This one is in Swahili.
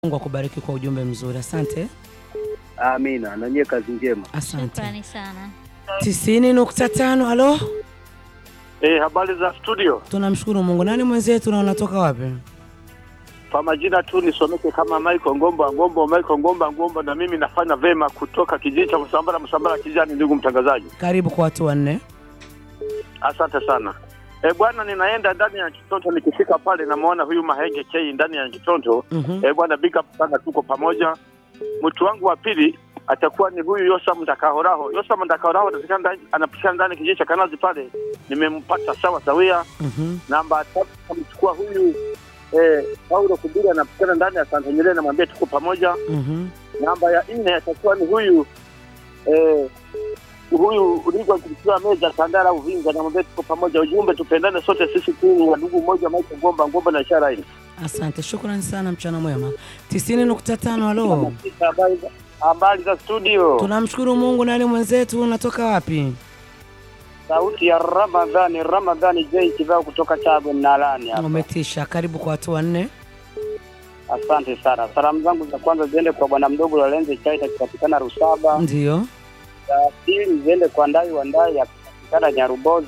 Mungu akubariki kwa ujumbe mzuri. Asante, Amina, na nyie kazi njema. asante. Shukrani sana. tisini nukta tano. Halo, Eh, habari za studio. tunamshukuru Mungu. Nani mwenzetu na unatoka wapi? Kwa majina tu nisomeke kama Michael Ngomba Ngomba Michael Ngomba Ngomba, na mimi nafanya vema kutoka kijiji cha Msambara Msambara kijani. Ndugu mtangazaji, Karibu kwa watu wanne. asante sana. E, bwana, ninaenda ndani ya Kitonto. Nikifika pale namwona huyu Mahenge K ndani ya Kitonto. Mhm. E, bwana, big up sana, tuko pamoja. Mtu wangu wa pili atakuwa ni huyu Yosa Mtakahoraho. Yosa Mtakahoraho anapatikana ndani- anapatikana ndani kijiji cha Kanazi pale, nimempata sawa sawia. Mhm. Namba tatu amchukua huyu eh, Paulo Kubiri anapatikana ndani ya Santa Nyerere, namwambia tuko pamoja. Mhm. Namba ya nne atakuwa ni huyu eh, huyu uligwa kupitia meza Tandara Uvinza, namwambia tuko pamoja. Ujumbe tupendane sote sisi tu wa ndugu mmoja, Maisha Ngomba Ngomba na ishara hili. Asante, shukrani sana, mchana mwema. tisini nukta tano. Halo, Habari za- Habari za studio, tunamshukuru Mungu. Nani mwenzetu, unatoka wapi? sauti ya Ramadhani Ramadhani J Kivao kutoka Chago Mnalani hapa. Umetisha. Karibu kwa watu wanne. Asante sana. Salamu zangu za kwanza ziende kwa bwana mdogo Lorenzo Chaita akipatikana Rusaba. Ndio. za pili ziende kwa Ndai wa Ndai akipatikana Nyaruboza.